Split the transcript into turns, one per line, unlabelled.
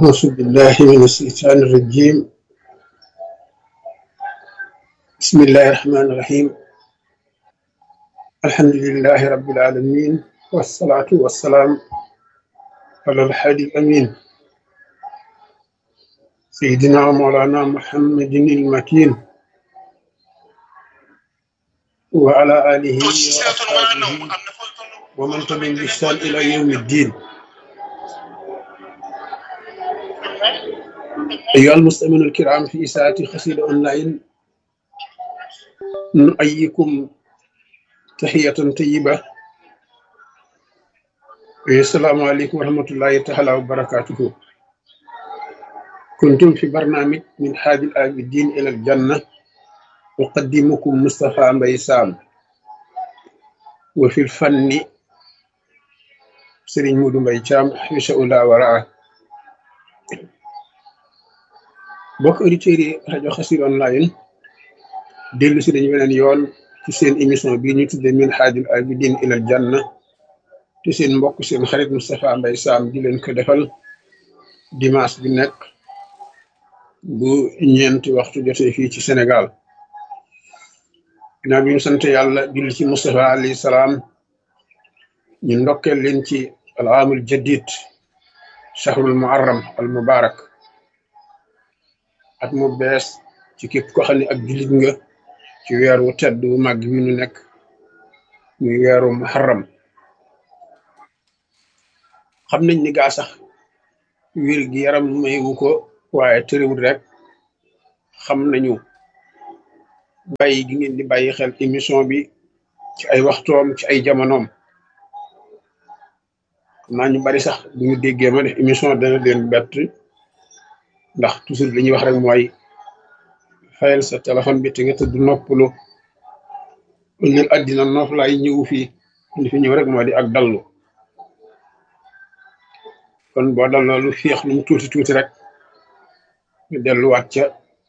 أعوذ بالله من الشيطان الرجيم بسم الله الرحمن الرحيم الحمد لله رب العالمين والصلاة والسلام على الحادي الأمين سيدنا ومولانا محمد المكين وعلى آله وأصحابه ومن تبعهم بإحسان إلى يوم الدين أيها المستمعون الكرام في إساءة خسير أونلاين نؤيكم تحية طيبة السلام عليكم ورحمة الله تعالى وبركاته كنتم في برنامج من حاج العابدين إلى الجنة أقدمكم مصطفى ميسام وفي الفن سرين مودو ميشام حفظه الله ورعاه bokk auditeurs yi rajo Xassida online dellu si dañu weneen yoon ci seen émission bii ñu tudde min haajul abidin ilal janna te seen mbokk seen xarit Moustapha Mbaye Sam di leen ko defal dimanche bi nekk bu ñeenti waxtu jotee fii ci Sénégal ginnaaw bi ñu sant yàlla julli ci Moustapha alayhi salaam ñu ndokkeel leen ci al aamul jadid shahrul muharram al mubarak at mu bees ci képp ko xam ne ak jullit nga ci weer wu tedd wu màgg wi nu nekk muy weeru muharram xam nañ ni gaa sax wér gi yaram mayu ko waaye tëriwul rek xam nañu bàyyi gi ngeen di bàyyi xel émission bi ci ay waxtoom ci ay jamonoom xam naa ñu bari sax bu ñu déggee ma def émission dana leen bett ndax toujours li ñuy wax rek mooy fayal sa téléphone bi te nga tëdd noppalu ëllëg àddina noof laay ñëw fii li fi ñëw rek moo di ak dallu kon boo dalloo lu féex lu mu tuuti tuuti rek ñu delluwaat ca